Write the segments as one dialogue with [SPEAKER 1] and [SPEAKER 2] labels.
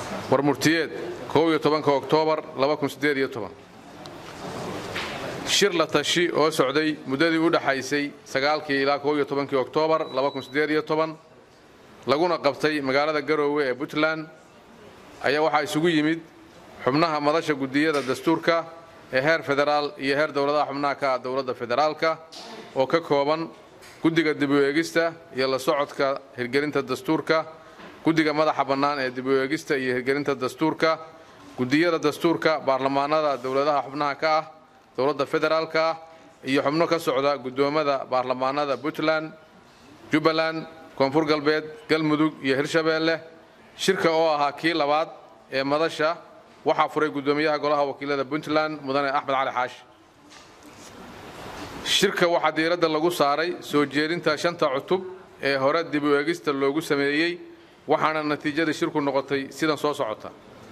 [SPEAKER 1] warmurtiyeed oktoobar shir la tashi oo socday muddadii u dhaxaysay sagaalkii ilaa kii oktoobar laguna qabtay magaalada garoowe ee puntland ayaa waxaa isugu yimid xubnaha madasha gudiyada dastuurka ee heer federaal iyo heer dowladaha xubnaha ka ah dowladda federaalka oo ka kooban guddiga dib u eegista iyo la socodka hirgelinta dastuurka guddiga madaxa bannaan ee dib u eegista iyo hirgelinta dastuurka gudiyada dastuurka baarlamaanada dowladaha xubnaha ka ah dowladda federaalka ah iyo xubno ka socda guddoommada baarlamaanada puntland jubbaland koonfur galbeed galmudug iyo hirshabeelle shirka oo ahaa kii labaad ee madasha waxaa furay guddoomiyaha golaha wakiilada puntland mudane axmed cali xaashi shirka waxaa diiradda lagu saaray soo jeedinta shanta cutub ee hore dib u eegista loogu sameeyey waxaana natiijada shirku noqotay sidan soo socota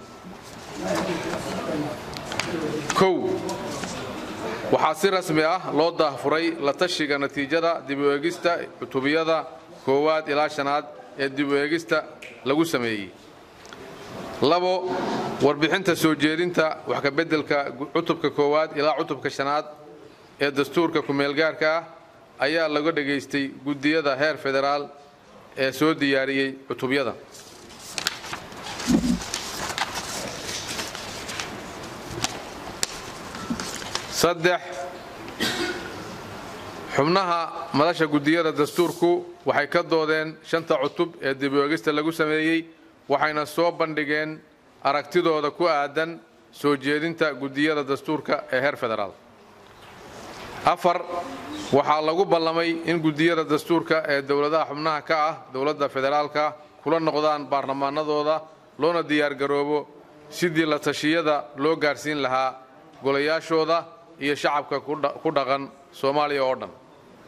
[SPEAKER 1] kow waxaa si rasmi ah loo daahfuray la tashiga natiijada dib u eegista cutubiyada koowaad ilaa shanaad ee dib u eegista lagu sameeyey labo warbixinta soo jeedinta wax ka beddelka cutubka koowaad ilaa cutubka shanaad ee dastuurka ku-meelgaarka ah ayaa laga dhegaystay guddiyada heer federaal ee soo diyaariyey cutubyada saddex xubnaha madasha guddiyada dastuurku waxay ka doodeen shanta cutub ee dib u eegista lagu sameeyey waxayna soo bandhigeen aragtidooda ku aadan soo jeedinta guddiyada dastuurka ee heer federaal afar waxaa lagu ballamay in guddiyada dastuurka ee dowladaha xubnaha ka ah dowladda federaalka kula noqdaan baarlamaanadooda loona diyaargaroobo sidii la tashiyada loo gaadhsiin lahaa golayaashooda iyo shacabka ku dhaqan soomaaliya oo dhan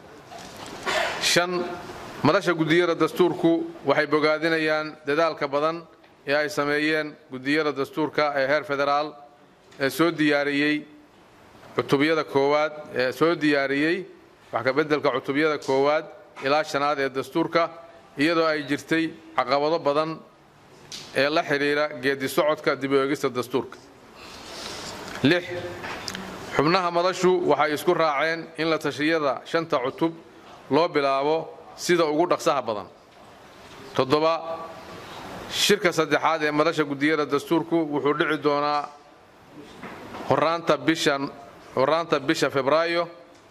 [SPEAKER 1] shan madasha guddiyada dastuurku waxay bogaadinayaan dadaalka badan ee ay sameeyeen guddiyada dastuurka ee heer federaal ee soo diyaariyey cutubyada koowaad ee soo diyaariyey wax ka beddelka cutubyada koowaad ilaa shanaad ee dastuurka iyadoo ay jirtay caqabado badan ee la xidhiira geedi socodka dib u eegista dastuurka lix xubnaha madashu waxay isku raaceen in la tashiyada shanta cutub loo bilaabo sida ugu dhaqsaha badan toddoba shirka saddexaad ee madasha guddiyada dastuurku wuxuu dhici doonaa horaanta bishan horaanta bisha febraayo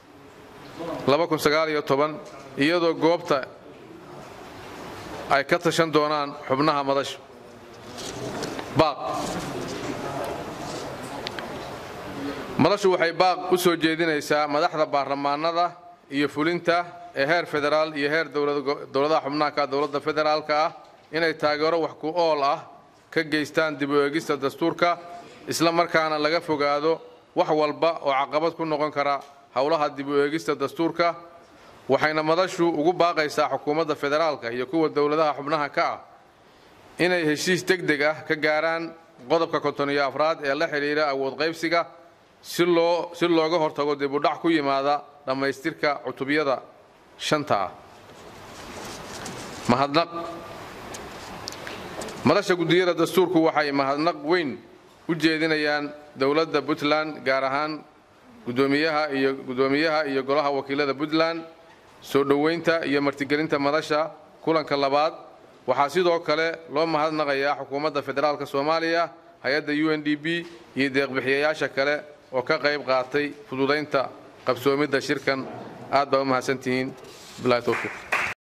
[SPEAKER 1] iyadoo goobta ay ka tashan doonaan xubnaha madasha baaq madashu waxay baaq u soo jeedinaysaa madaxda baarlamaanada iyo fulinta ee heer federaal iyo heer dowladaha xubnaha ka dowladda federaalka ah inay taageero wax ku ool ah ka geystaan dib u eegista dastuurka isla markaana laga fogaado wax walba oo caqabad ku noqon kara howlaha dib u eegista dastuurka waxayna madashu ugu baaqaysaa xukuumadda federaalka iyo kuwa dowladaha xubnaha ka ah inay heshiis deg deg ah ka gaaraan qodobka kontoniyo afraad ee la xidhiira awood qaybsiga si looga hortago dib u dhac ku yimaada dhammaystirka cutubyada shanta ah mahadnaq madasha guddiyada dastuurku waxay mahadnaq weyn u jeedinayaan dowladda puntland gaar ahaan gudoomiyaha iyo guddoomiyaha iyo golaha wakiilada puntland soo dhoweynta iyo martigelinta madasha kulanka labaad waxaa sidoo kale loo mahadnaqayaa xukuumadda federaalk soomaaliya hay-adda u n d b iyo deeqbixiyayaasha kale oo ka qayb qaatay fududaynta qabsoomidda shirkan aad baa u mahadsantihiin bilahi towfiiq